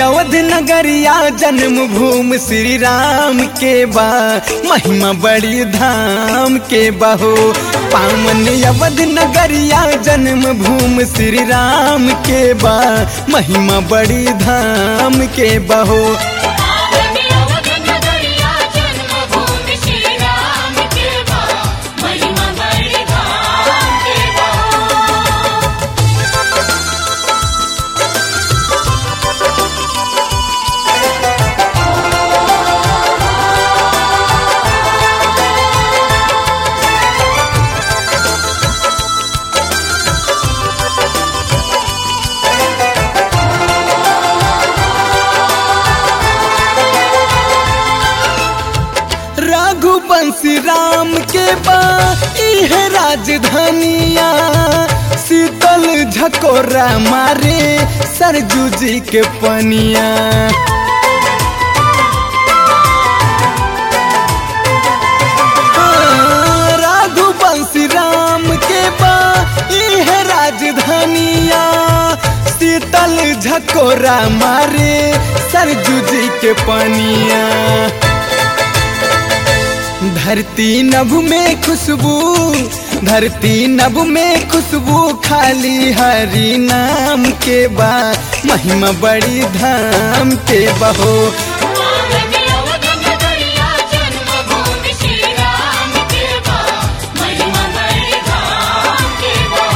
अवध नगरिया जन्म भूमि श्री राम के बा महिमा बड़ी धाम के बहो पावन अवध नगरिया जन्म भूमि श्री राम के बा महिमा बड़ी धाम के बहो पावन अवध नगरिया जन्मभूमि श्री राम के बा महिमा बड़ी धाम के बा रघुवंशी राम के बा इह राजधानिया शीतल झकोरा मारे सरजू जी के पनिया हाँ, रघुवंशी राम के बा इह राजधानिया शीतल झकोरा मारे सरजू जी के पनिया धरती नभ में खुशबू धरती नभ में खुशबू खाली हरि नाम के बा महिमा बड़ी धाम के बहो पावन अवध नगरिया जन्मभूमि श्री राम के बा महिमा बड़ी धाम के बा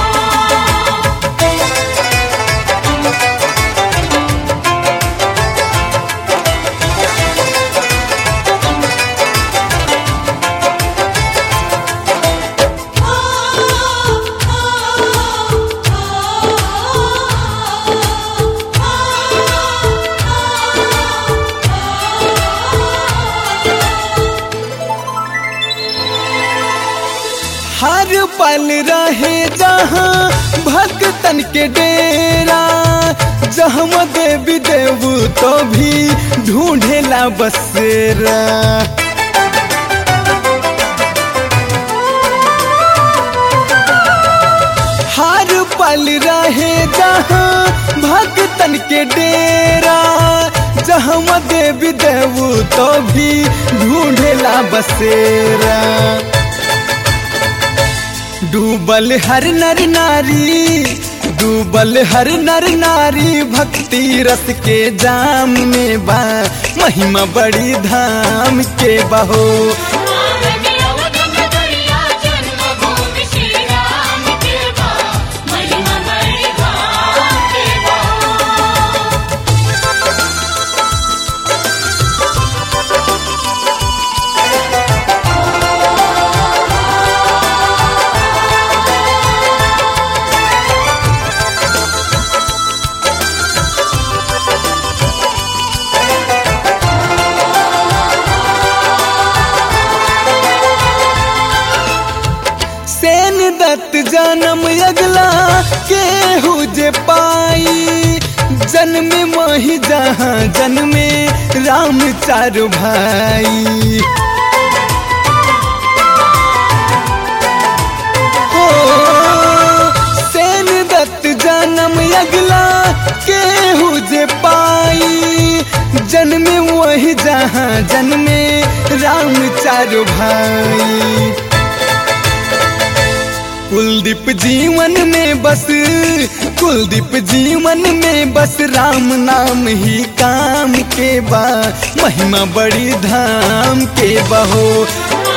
हर पल रहे जहाँ भक्तन के डेरा जहाँ देवी देव तो भी ढूंढेला बसेरा हर पल रहे जहाँ भक्तन के डेरा जहाँ देवी देव तो भी ढूंढेला बसेरा डूबल हर नर नारी डूबल हर नर नारी भक्ति रस के जाम में बा महिमा बड़ी धाम के बहो पावन अवध नगरिया जन्मभूमि श्री राम के बा महिमा बड़ी धाम के बा सेन दत्त जन्म अगला केहू जे पाई जन्म मही जहाँ जन्मे राम चारु भाई हो सेन दत्त जन्म अगला केहू जे पाई जन्म वही जहाँ जन्मे राम चारु भाई कुलदीप जीवन में बस कुलदीप जीवन में बस राम नाम ही काम के बा महिमा बड़ी धाम के बहो